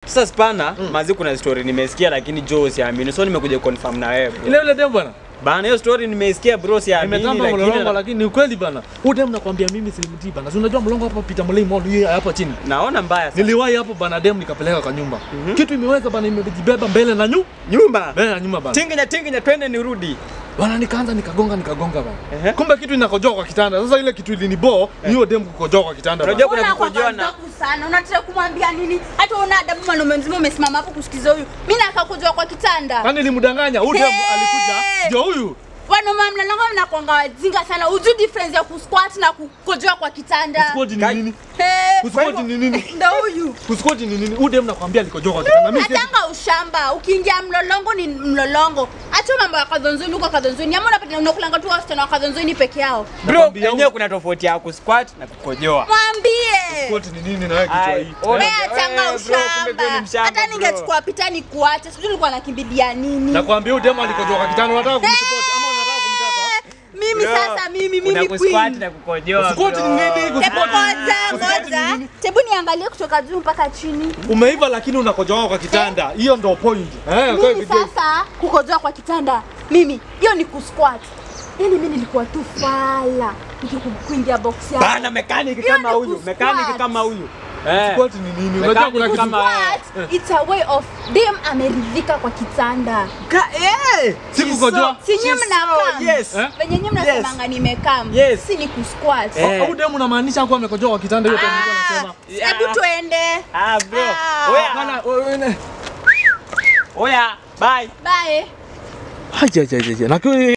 Sasa spana, mazi kuna story nimesikia lakini Joe siamini. So nimekuja confirm na wewe. bro. Ile ile dem bana. Bana hiyo story nimeisikia bro siamini Nimetamba lakini mlolongo lakini ni ukweli bana. Huyu dem nakwambia mimi silimtii bana. Si unajua mlolongo hapa Peter Mulei Mall yeye hapa chini. naona mbaya sana. Niliwahi hapo bana dem nikapeleka kwa nyumba. Kitu imeweza bana imejibeba mbele na nyu. Nyumba. Mbele na nyuma bana. Tinginya tinginya twende nirudi. Bana nikaanza nikagonga nikagonga bana. Ehe. Kumbe kitu inakojoa kwa kitanda. Sasa ile kitu ilinibo ni hiyo dem kukojoa kwa kitanda. bana. Unajua kuna Una kwa kukojoa na kazi sana. Unataka kumwambia nini? Hata una adabu mwanaume mzima umesimama hapo kusikiza huyu. Mimi nakakujua kwa kitanda. Kwani nilimdanganya? Huyu dem Hey! alikuja ndio huyu. Wanaume mnalonga mnakwanga wajinga sana. Ujui difference ya kusquat na kukojoa kwa kitanda. Kusikoti ni Kai- nini? Hey, Kusikoti ni nini? Ndio huyu. Kusikoti ni nini? Huyu dem nakwambia alikojoa kwa kitanda. Mimi siwezi- Atanga ushamba. Ukiingia mlolongo ni mlolongo. Acha mambo ya kadhonzoni huko kadhonzoni. Ama unapata unakulanga tu wasichana wa kadhonzoni peke yao. bro, Nakwambia yenyewe kuna tofauti ya kusquat na kukojoa. Mwambie. Kusikoti ni nini na wewe kichwa Ai, hii? ona- Wewe Eh, achanga bro, kumbe ushamba. wewe ni mshamba, Hata bro. ningechukua pita ni kuacha. Sijui nilikuwa nakimbilia nini. Nakwambia huyu dem alikojoa kwa kitanda. Unataka kumsupport ama unataka kumtaka? Mimi Bro, sasa mimi Kuna mimi kusquat queen. na kukojoa. Kusikoti ni bro. nini? Tebu Kusikoti ngoja Kusikoti ni ngoja. nini? Tebu niangalie kutoka juu mpaka chini. Umeiva lakini unakojoa kwa kitanda. Hiyo ndo point. Eh, kwa Mimi hivyo- sasa kukojoa kwa kitanda. Mimi hiyo ni kusquat. Yaani mimi nilikuwa tu fala nikikuingia box yako. Bana mechanic Hiyo kama ni huyu, kusquat. mechanic kama huyu. Eh. Kusikoti ni nini? Unajua kuna Mechanic kitu kama- Squat, it's a way of dem ameridhika kwa kitanda. Ka- eh, Si she's kukojoa. so- Si nyinyi she's mnakam. so- Yes. Eh? Venye nyinyi mnasemanga nimekam. Yes. Si ni kusquat. Eh. Huyu dem unamaanisha kuwa amekojoa kwa kitanda hiyo time nilikuwa Ah, nasema. Yeah. Hebu tuende. Ah, bro. Ah. Oya, Hapana, wewe ne. oya, bye. Bye. Haja haja haja. Na kwa